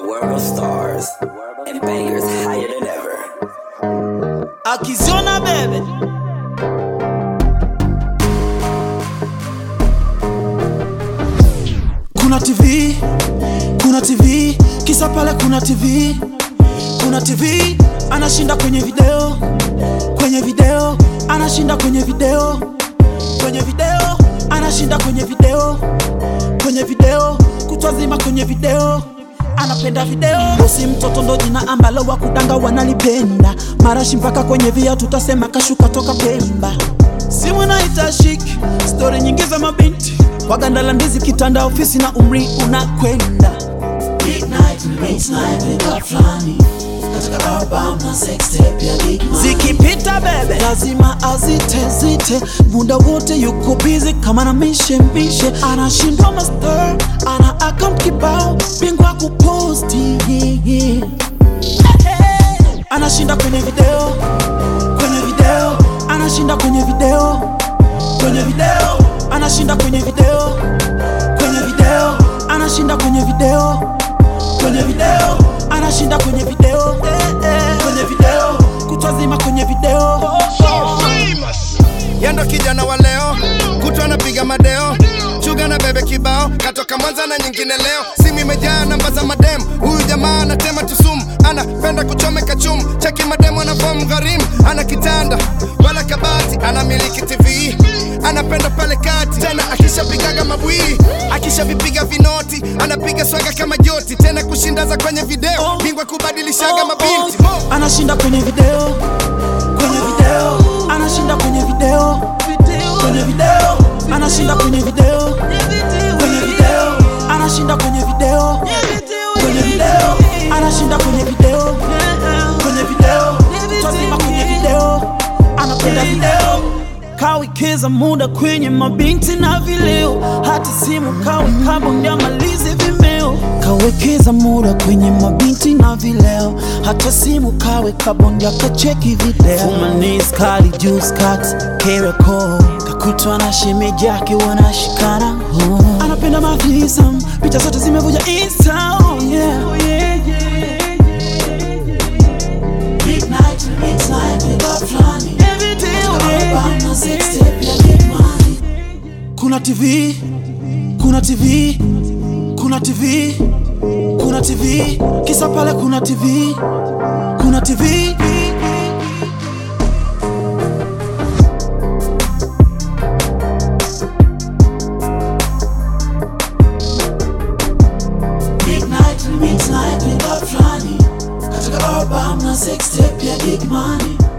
world of stars and bangers higher than ever. akiziona bebe kuna tv kuna tv kisa pale kuna tv kuna tv anashinda kwenye video kwenye video anashinda kwenye video kwenye video anashinda kwenye video kwenye video kutwa zima kwenye video anapenda video bosi mtoto ndo jina ambalo wakudanga wanalipenda marashi mpaka kwenye via tutasema kashuka toka pemba simu naita shiki stori nyingi za mabinti kwa ganda la ndizi kitanda ofisi na umri unakwenda Midnight, midnight, pick up flani katika album na sextape ya Big Man. zikipita bebe lazima azite zite muda wote yuko busy kama na mishe mishe anashindwa master ana account kibao bingwa kuposti yeah, yeah. anashinda kwenye video kwenye video anashinda kwenye video kwenye video anashinda kwenye video kwenye video anashinda kwenye video kwenye video anashinda kwenye video kwenye video kutwa zima kwenye video yendo kijana wa leo kutwa anapiga madeo chuga na bebe kibao katoka mwanza na nyingine leo simu imejaa namba za madem huyu jamaa anatema tusumu anapenda kuchomeka chumu cheki mademu anafomu gharimu ana kitanda wala kabati anamiliki tv anapenda pale kati tena akishapigaga mabwii akishavipiga vinoti anapiga swaga kama joti tena kushindaza kwenye video bingwa kubadilishaga mabinti Mo. anashinda kwenye video kwenye video anashinda kwenye video kwenye video anashinda kwenye video kwenye video anashinda kwenye video kwenye video anashinda kwenye video kwenye video tazima kwenye video anapenda video kawikiza muda kwenye mabinti na vileo hata simu kawe kabondia malizi vimeo kawekeza muda kwenye mabinti na vileo hata simu kawe kabondia kacheki video fumanis kali juice cut kereko kakutwa na shemeji yake wanashikana oh. anapenda mafisam picha zote zimevuja insta oh yeah. Oh yeah, yeah. Midnight, midnight, pick up flani Every day, oh katika yeah. album na sextape ya Big Man. kuna tv kuna tv kuna tv kuna tv kisa pale kuna tv kuna tv Midnight, midnight, pick up flani katika album na sextape ya Big Man.